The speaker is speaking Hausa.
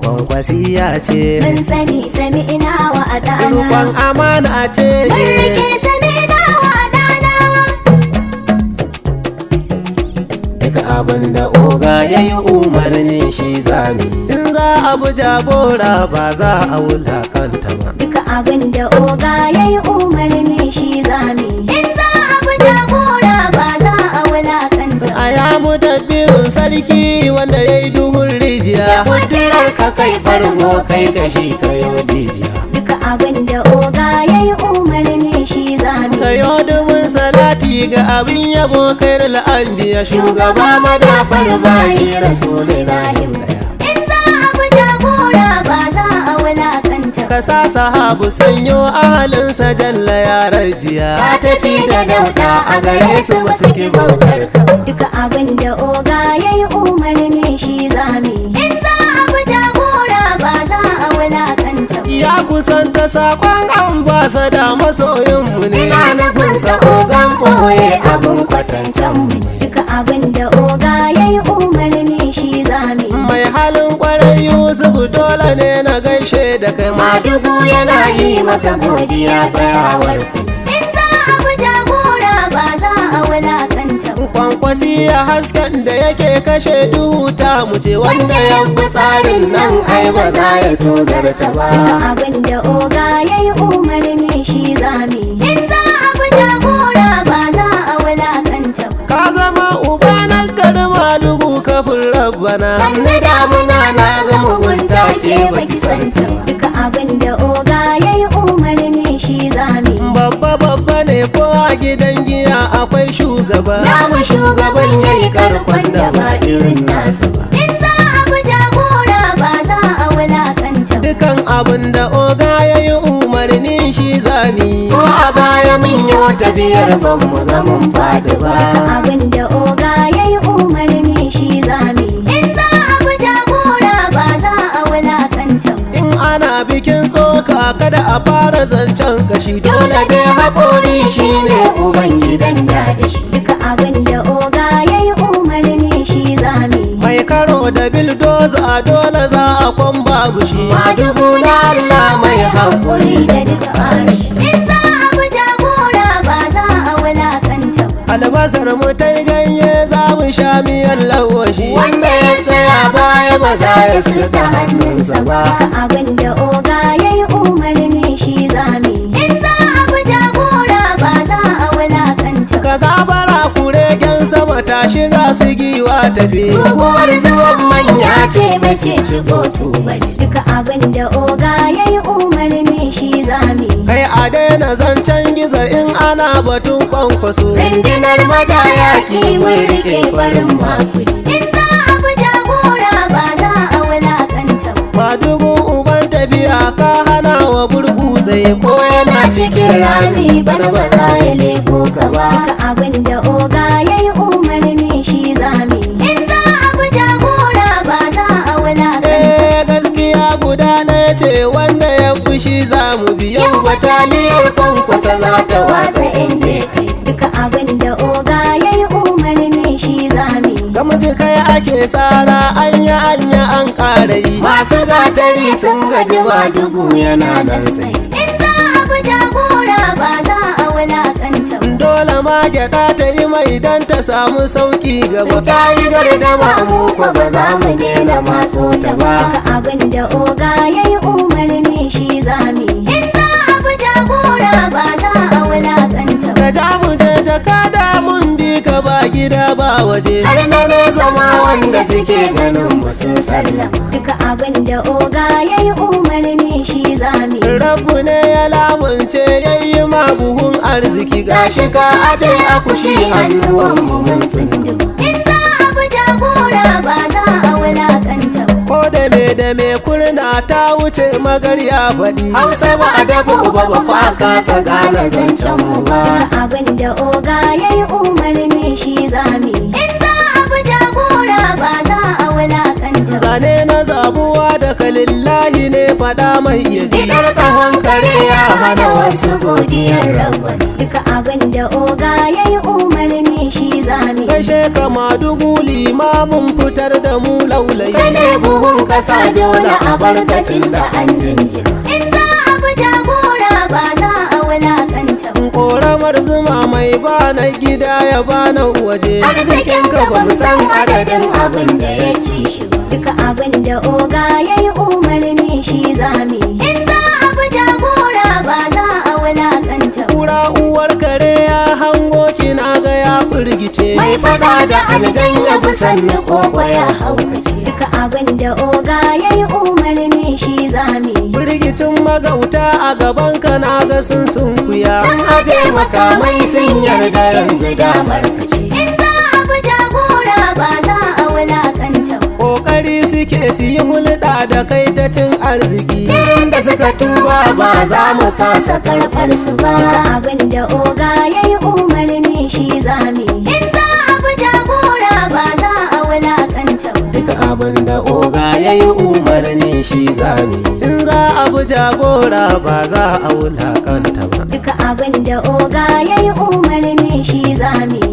kwankwasiya ce mun sani sami ina wa adana rukon amana ce mun rike sami ina wa adana Duka abin da oga ya yi umarni shi zami In za a bi jagora ba za a wulakanta ba duka abin da oga ya yi umarni shi zami in za a bi jagora ba za a wulakanta A ya mu dabbirin sarki wanda ya yi duhun rijiya Kudurar ka kai fargo kai kashi kayo jijiya duka abin da oga ya yi umarni shi zami Kayo dubin salati ga abin yabo kai la'anbiya Shugaba madafar bayi rasulillahi in za a bi jagora ba za a wulakanta Ka sa sahabu sanyo ahalinsa jalla ya rabiya Ka tafi da dauda a gare su ba su ki bautar ka duka abin da oga ya yi umarni shi zami in za a bi jagora ba za a wulakanta Ya kusanta sakon ambasada masoyinmu ne ina nufin sa ogan boye abin kwatancen mu duka abin da oga ya yi umarni shi zami Mai halin kwarai Yusuf dole ne na gaishe da kai madugu yana yi maka godiya tsayawar ku in za a bi jagora ba za a wulakanta ba Kwankwasi ya hasken da yake kashe duhu ta mu ce wanda ya fi tsarin nan ai ba za ya tozarta ba duka abin da oga ya yi umarni shi zami in za a bi jagora ba za a wulakanta ba Ka zama uba na garma dubu kafin rabbana sannu damuna na ga mugunta ke baki santa ba. duka abin da oga ya yi umarni shi zami Babba babba ne ko a gidan giya akwai shugaba namu shugaban ya yi karkon da ba irin nasu ba in za a bi jagora ba za a wulakanta ba. Dukan abin da oga ya yi umarni shi zami Ko a baya mun yi tafiyar ban mu ga mun faɗi ba abin da oga ya yi umarni shi zami in za a bi jagora ba za a wulakanta ba. In ana bikin tsoka kada a fara zancen kashi dole dai haƙori shi ne ubangidan da da shi duka abin da oga ya yi umarni shi zami Mai karo da bildoza dole za a kwan babu shi madugu na Allah mai haƙuri da duka arashi in za a bi jagora ba za a wulakanta ba. Albasar mu ta ganye za mu sha miyar lawashi wanda ya tsaya baya ba za ya suka hannunsa ba abin da oga ya yi umarni shi zami in za a bi jagora ba za a wulakanta ba. Ka gabara kuregen sama ta shiga su giwa tafi Guguwar zuwan manya ce mace shigo tubali duka abin da oga ya yi umarni shi zami Kai a daina zancen gizo in ana batun kwankwaso rundunar majaya mun rike farin makuri in za a bi jagora ba za a wulakanta ba Madugun uban tafiya ka hana wa burgu tsaye ko yana cikin rami rami bana ba za ya leko ka ba duka abin da oga ya yi umarni shi zami in za a bi jagora ba za a wulakanta Eh gaskiya guda ɗaya ce wanda ya fushi za mu bi yau bataliyar kwankwasa za ta watsa in je kai duka abin da oga ya yi umarni shi zami Ga mutu kai ake tsara anya anya an ƙara yi masu gatari sun gaji ba dugu yana nan tsaye in za a bi jagora ba za a wulakanta ba Dole ma gyaɗa ta yi mai dan ta samu sauƙi gaba ta yi gardama mu ko ba za mu daina maso ta ba abin da oga ya yi umarni shi zami in za a bi jagora ba za a wulakanta ba Ka ja mu je jakada mun bi ka ba gida ba waje har na nesa ma wanda suke ganin mu sun sallama duka abin da oga ya yi umarni shi zami Rabbu ne ya lamunce yayi ma buhun arziki gashi ka aje akushi hannuwan mu mun tsinduma in za a bi jagora ba za a wulakanta ba Ko da me da me kurna ta wuce magarya faɗi Hausa ba a dabo ba ba kwa kasa gane zancen mu ba. Abin da oga ya yi umarni shi zami. In za a bi jagora ba za a wulakanta ba. Zane na zabuwa da kalillahi ne faɗa mai yaji Idar kahon kare ya hana wasu godiyar rabba. Duka abin da oga ya yi umarni shi zami Kashe kama dubu limamin fitar da mu laulayi Kane buhun kasa dole a barkatin da an jinjina In za a bi jagora ba za a wulakanta ba Ƙoramar zuma mai bana gida ya bana waje Arzikin ka ba mu san adadin abin da ya ci shi ba Duka abin da oga ya yi umarni shi zami In za a bi jagora ba za a wulakanta ba Kura uwar kare ya hango kina ga ya firgice Mai fada da aljan ya bi sannu koko ya haukace Duka abin da oga ya yi umarni shi zami Firgicin magauta a gaban ka na ga sun sunkuya Sun aje makamai sun yarda yanzu damar kace In za a bi jagora ba za a wulakanta ba Ƙoƙari suke su yi hulɗa da kai ta cin arziki Inda suka tuba ba za mu kasa karɓar su ba Abin da oga ya yi umarni shi zami In za a bi jagora ba za a wulakanta ba Duka abin da oga ya yi umarni shi zami In za a bi jagora ba za a wulakanta ba Duka abin da oga ya yi umarni shi zami